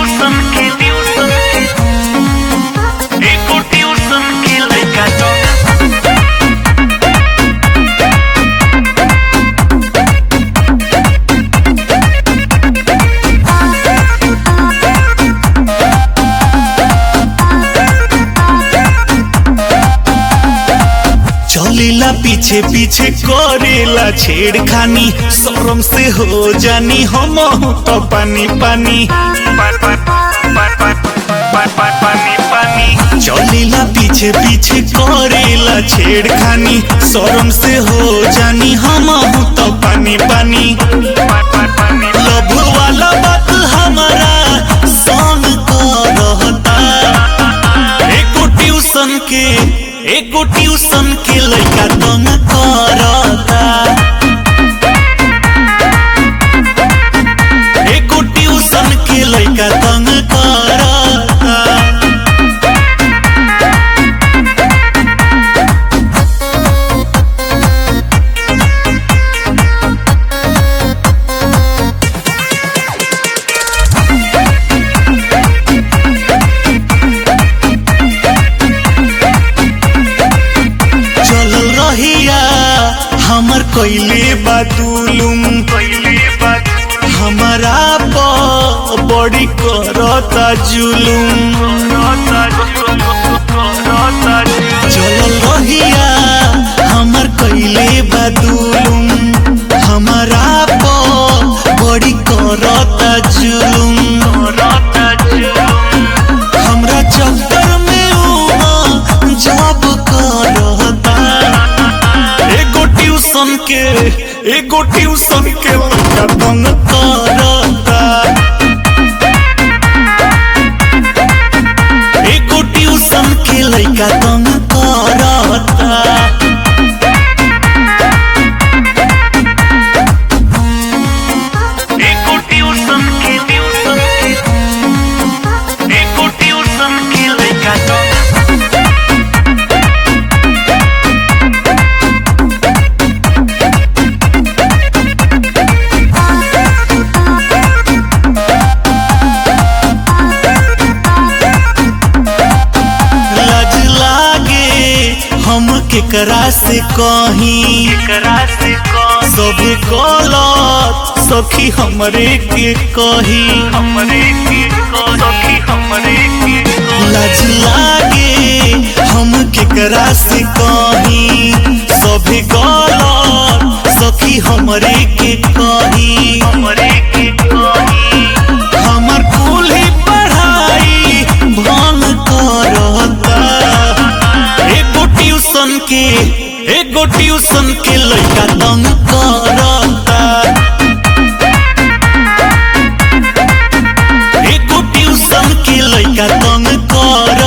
tuition के tuition के एको ट्यूशन के लइका तो चलेला पीछे पीछे करेला छेड़खानी शरम से हो जानी हम तो पानी पानी पानी पानी चलेला पीछे पीछे करेला छेड़खानी शरम से हो जानी हम तो पानी पानी पानी लभ वाला बात हमारा संग करता एको ट्यूशन के एको ट्यूशन के लइका तंग करता एको ट्यूशन के लइका तंग करता चलल रहिया हमर कइले बातुलुम पहले बात हमारा प बड़ी करता जुलुम रोता रोता चलल रहिया हमर कइले बातुलुम हमारा प बड़ी करता जुलुम रोता हमरा चक्कर में ऊ जॉब करता एगो ट्यूशन के एगो ट्यूशन के लड़का तंग करता एगो ट्यूशन के लड़का तंग करता एको ट्यूशन के ट्यूशन के एको ट्यूशन के लइका तो लाज लागे हम केकरा से कहीं करा से कौन सब गलत सखी हमरे के कही हमरे के को सखी हमरे के को लाज लागे हम केकरा से कही सब गलत सखी हमरे के कही हमरे के कोही हमर कुल ही पढ़ाई भंग करता एगो ट्यूशन के एगो ट्यूशन के लड़का तंग करता एगो ट्यूशन के लड़का तंग करता